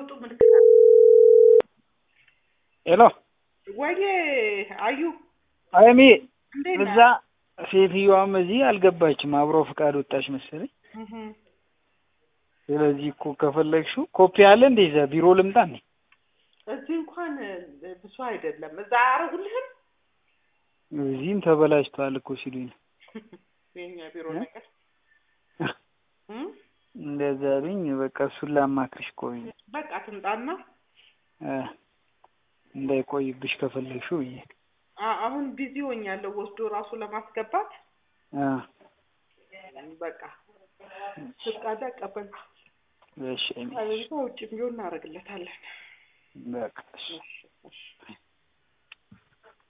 ሲወጡ ምልክት አለ። ሄሎ ወይዬ አዩ አይሚ እንዴት እዛ ነህ? ሴትዮዋም እዚህ አልገባችም። አብሮ ፍቃድ ወጣች መሰለኝ። እህ ስለዚህ እኮ ከፈለግሽው ኮፒ አለ እንደ እዛ ቢሮ ልምጣ እንዴ? እዚህ እንኳን ብዙ አይደለም። እዛ አያረጉልህም? እዚህም ተበላሽቷል እኮ ሲሉኝ ነው። የኛ ቢሮ እ? ነገር እም? እንደዛ ብኝ በቃ እሱን ላማክርሽ ቆይ በቃ ትምጣና እ እንዳይቆይብሽ ከፈለግሽው ብዬ አ- አሁን ቢዚ ሆኛለሁ ወስዶ ራሱ ለማስገባት እ በቃ ፍቃድ አቀበል እሺ አይሚ፣ አለዛ ውጭ ቢሆን እናደርግለታለን። በቃ እሺ። እሺ እሺ